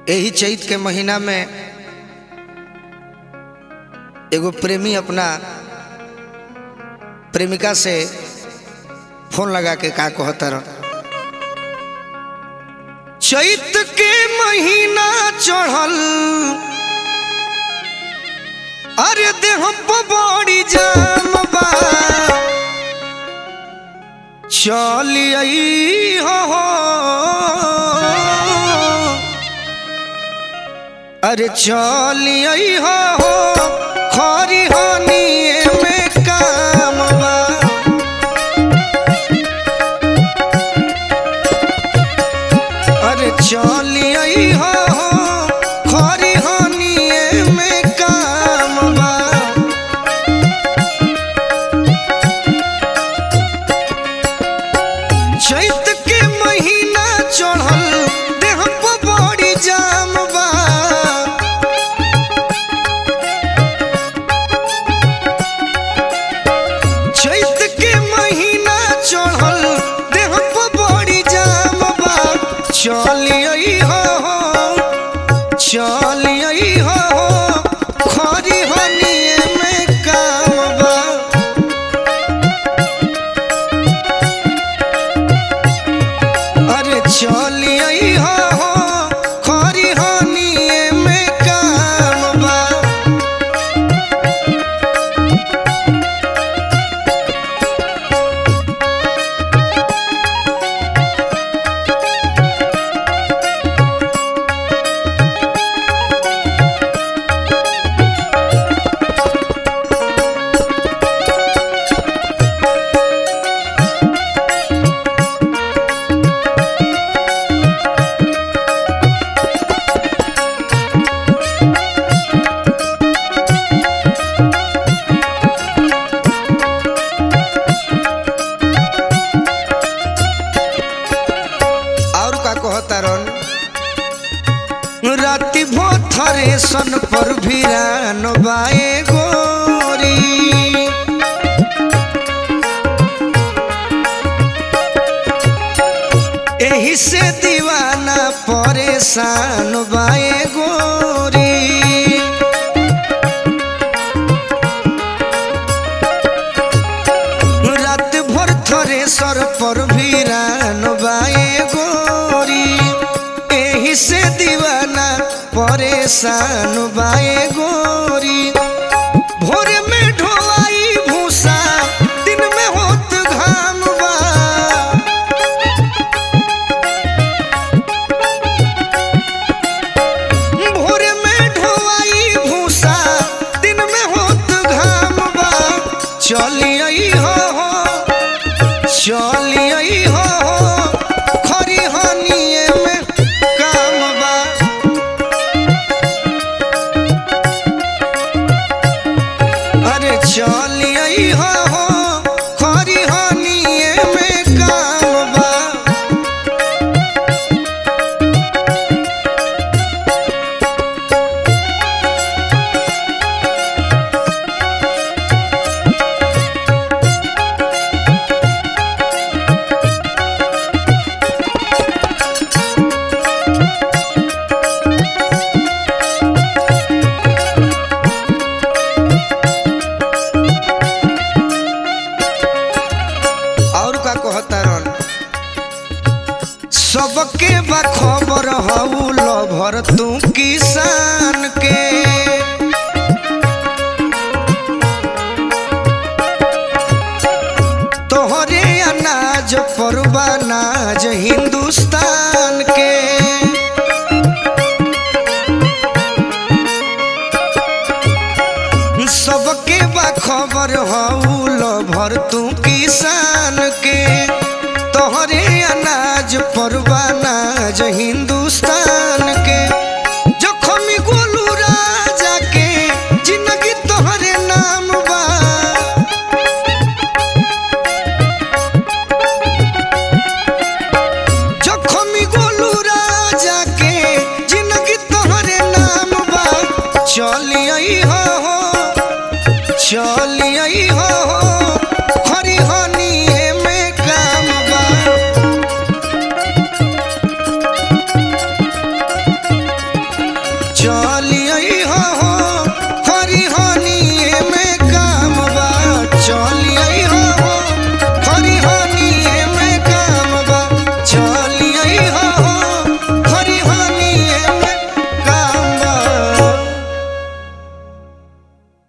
यही चैत के महीना में एगो प्रेमी अपना प्रेमिका से फोन लगा के का कहता रह चैत के महीना चढ़ल अरे देह पर बड़ी जाम बा चलिए हो अरे चलिए हो खरी हनिए में काम बा अरे चलिए हो खरी हनिए में काम बा चैत के महीना चढ़ल देह पर बड़ी जाम बा चैत के महीना चढ़ल देह पर बड़ी जाम बा चलिए हो चलिए हो खरी हनिए में काम बा अरे चलिए हो खरी हनिए में काम बा और का कहता रन राति भोथरे सन पर भिरान बाए गोरी एही से दीवाना परेशान बाए गोरी रात भर थरे सर पर भिरान बाए गोरी एही से दीवाना परेशान बाए गोरी भोरे में ढोवाई भूसा दिन में होत घाम बा भोरे में ढोवाई भूसा दिन में होत घाम बा चलिए हो चलिए हो खरी हनिए में काम बा अरे चलिए हो खरी हनिए में काम बा और का कहता रन सबके बा खबर हऊ लभर तू किसान के तोहरे अनाज पर नाज हिंदुस्तान के सबके बा खबर हऊ लभर तू किसान के तोहरे अनाज पर नाज हिंदुस्तान के जखमी गोलू राजा के जिंदगी तोहरे नाम बा जखमी गोलू राजा के जिंदगी तोहरे नाम बा चलिए हो चलिए हो